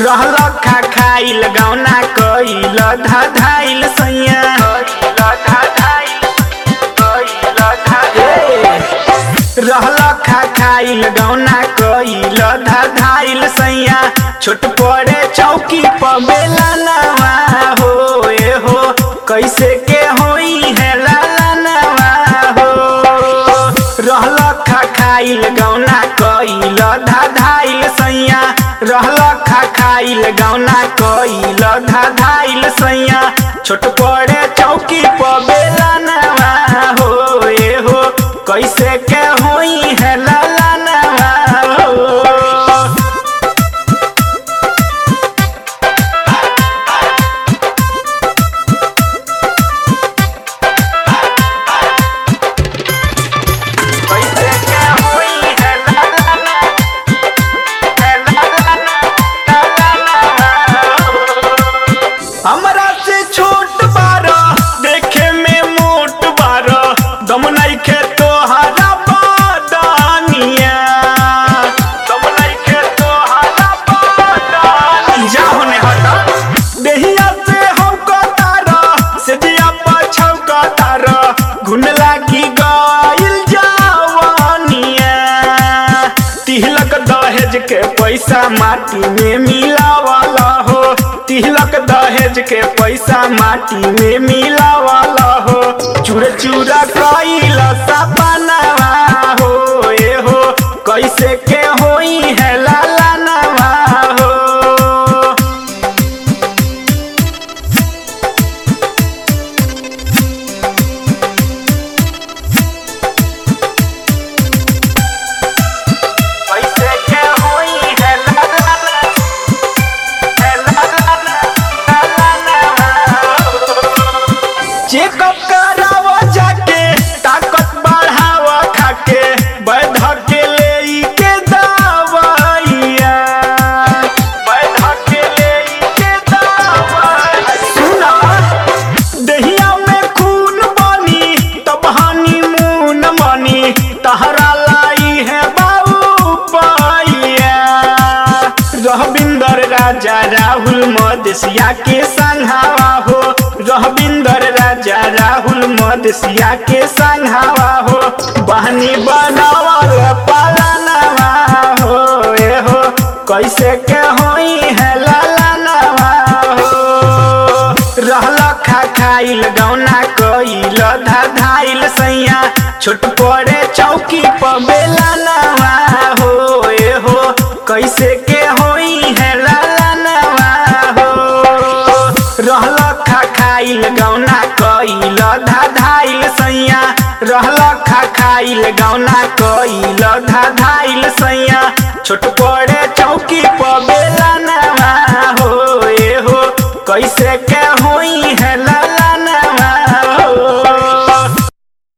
रहल खा खाइल गौना कइल धधाइल सैया रहल खा खाइल गौना कइल धधाइल सैया छोट पड़े चौकी पर बेला नवा हो ए हो कैसे के होई है लाला नवा हो रहल खा खाइल गौना कइल धधाइल सैया रहल खा खाइल गौना कइल धधाइल सैया छोट पड़े चौकी पर बेला नवा हो ए हो कैसे के होई है लाला नवा हो कैसे के होई है लाला नवा है लाला नवा लाला नवा हमरा से छोट बारा देखे में मोट बारा दम नइखे तोहरा बादानिया दम नइखे तोहरा बादानिया जाहो ने हटा देहिया से हम कतारा से दिया पाछौ कतारा घुन लागी गइल जावानिया तिलक दहेज के पैसा माटी में मिलावाला हो तिलक दहेज के पैसा माटी में मिलावाला हो चूर चूरा कइल सपनावा हो ए हो कैसे के होई है लाला नवा हो कैसे के होई है लाला नवा है लाला नवा लाला नवा चेकअप करावा जाके ताकत बढ़ावा खाके बैध के ले के दवाइया बैध के ले के दवाइया सुना दहिया में खून बनी तब हानि मून बनी तहरा लाई है बाबू पाइया रहबिंदर राजा राहुल मदेशिया के संघावा हो रहबिंदर राजा राहुल मदेशिया के संघावा हो बहनी बनावल पालनवा हो ए हो कैसे के होई है लाला नवा हो रहल खा खाइल गौना कइल धधाइल सैया छोट पड़े चौकी पर बेला नवा हो ए हो कैसे के होई है लाला नवा हो रहल खा खाइल गौना कइल धधाइल सैया रहल खा खाइल गौना कइल धधाइल सैया छोट पड़े चौकी पर बेला नवा हो ए हो कैसे के होई है